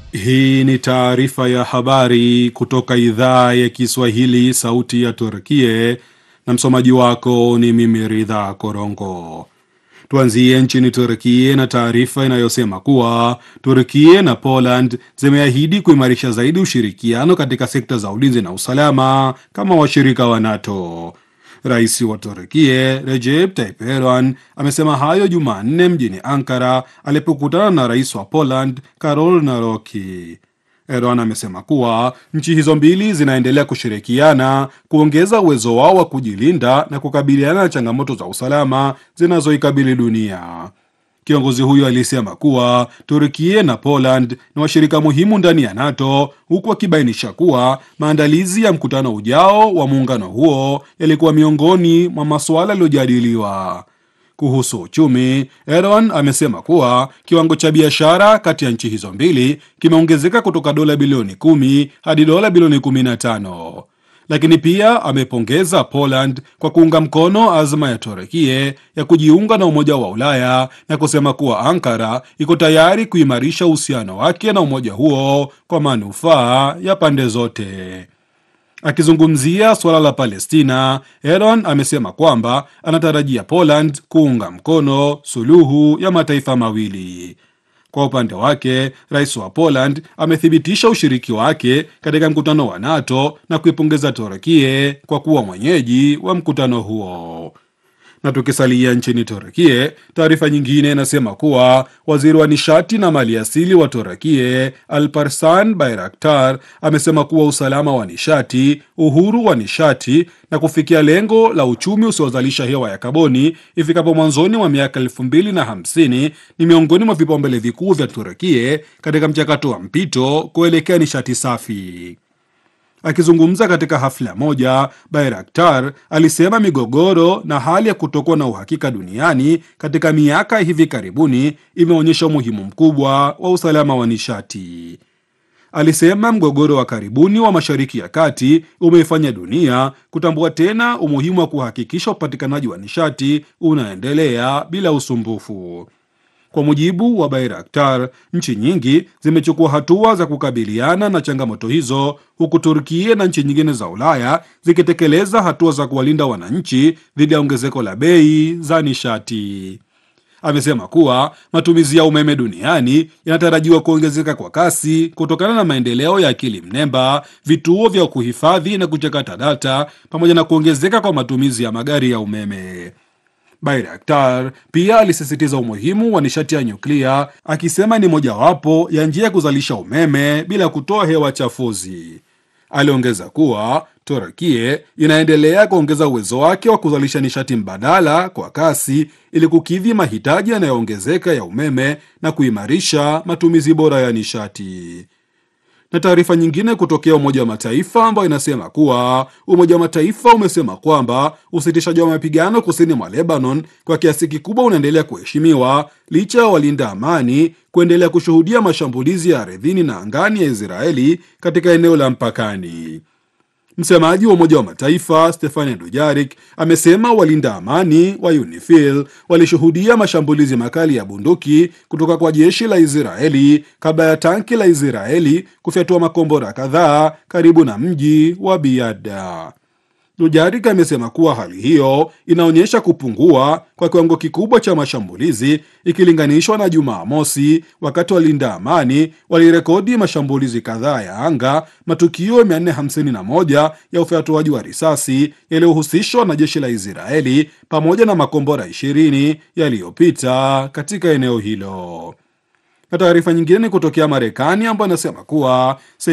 Hii ni taarifa ya habari kutoka idhaa ya Kiswahili, sauti ya Turkie, na msomaji wako ni mimi Ridha Korongo. Tuanzie nchini Turkie na taarifa inayosema kuwa Turkie na Poland zimeahidi kuimarisha zaidi ushirikiano katika sekta za ulinzi na usalama kama washirika wa NATO. Rais wa Turkie Recep Tayyip Erdogan amesema hayo Jumanne mjini Ankara alipokutana na rais wa Poland Karol Naroki. Erdogan amesema kuwa nchi hizo mbili zinaendelea kushirikiana kuongeza uwezo wao wa kujilinda na kukabiliana na changamoto za usalama zinazoikabili dunia. Kiongozi huyo alisema kuwa Turkie na Poland ni washirika muhimu ndani ya NATO, huku akibainisha kuwa maandalizi ya mkutano ujao wa muungano huo yalikuwa miongoni mwa masuala yaliyojadiliwa. Kuhusu uchumi, Erdogan amesema kuwa kiwango cha biashara kati ya nchi hizo mbili kimeongezeka kutoka dola bilioni kumi hadi dola bilioni kumi na tano lakini pia amepongeza Poland kwa kuunga mkono azma ya Turekie ya kujiunga na Umoja wa Ulaya na kusema kuwa Ankara iko tayari kuimarisha uhusiano wake na umoja huo kwa manufaa ya pande zote. Akizungumzia suala la Palestina, Erdogan amesema kwamba anatarajia Poland kuunga mkono suluhu ya mataifa mawili. Kwa upande wake, rais wa Poland amethibitisha ushiriki wake katika mkutano wa NATO na kuipongeza Turkie kwa kuwa mwenyeji wa mkutano huo. Na tukisalia nchini Turkie, taarifa nyingine inasema kuwa waziri wa nishati na maliasili wa Turkie Alparslan Bayraktar amesema kuwa usalama wa nishati, uhuru wa nishati na kufikia lengo la uchumi usiozalisha hewa ya kaboni ifikapo mwanzoni mwa miaka elfu mbili na hamsini ni miongoni mwa vipaumbele vikuu vya Turkie katika mchakato wa mpito kuelekea nishati safi. Akizungumza katika hafla moja, Bayraktar alisema migogoro na hali ya kutokuwa na uhakika duniani katika miaka hivi karibuni imeonyesha umuhimu mkubwa wa usalama wa nishati. Alisema mgogoro wa karibuni wa Mashariki ya Kati umeifanya dunia kutambua tena umuhimu wa kuhakikisha upatikanaji wa nishati unaendelea bila usumbufu. Kwa mujibu wa Bayraktar, nchi nyingi zimechukua hatua za kukabiliana na changamoto hizo, huku Turkia na nchi nyingine za Ulaya zikitekeleza hatua za kuwalinda wananchi dhidi ya ongezeko la bei za nishati. Amesema kuwa matumizi ya umeme duniani yanatarajiwa kuongezeka kwa kasi kutokana na maendeleo ya akili mnemba, vituo vya kuhifadhi na kuchakata data, pamoja na kuongezeka kwa matumizi ya magari ya umeme. Bayraktar pia alisisitiza umuhimu wa nishati ya nyuklia akisema ni mojawapo ya njia ya kuzalisha umeme bila kutoa hewa chafuzi. Aliongeza kuwa Turkie inaendelea kuongeza uwezo wake wa kuzalisha nishati mbadala kwa kasi ili kukidhi mahitaji yanayoongezeka ya umeme na kuimarisha matumizi bora ya nishati na taarifa nyingine kutokea Umoja wa Mataifa ambayo inasema kuwa Umoja wa Mataifa umesema kwamba usitishaji wa mapigano kusini mwa Lebanon kwa kiasi kikubwa unaendelea kuheshimiwa licha ya walinda amani kuendelea kushuhudia mashambulizi ya ardhini na angani ya Israeli katika eneo la mpakani. Msemaji wa Umoja wa Mataifa Stefani Dujarik amesema walinda amani wa UNIFIL walishuhudia mashambulizi makali ya bunduki kutoka kwa jeshi la Israeli kabla ya tanki la Israeli kufyatua makombora kadhaa karibu na mji wa Biada. Dujarik amesema kuwa hali hiyo inaonyesha kupungua kwa kiwango kikubwa cha mashambulizi ikilinganishwa na Jumamosi, wakati walinda amani walirekodi mashambulizi kadhaa ya anga, matukio 451 ya ufyatuaji wa risasi yaliyohusishwa na jeshi la Israeli pamoja na makombora 20 yaliyopita katika eneo hilo. Na taarifa nyingine ni kutokea Marekani ambayo inasema kuwa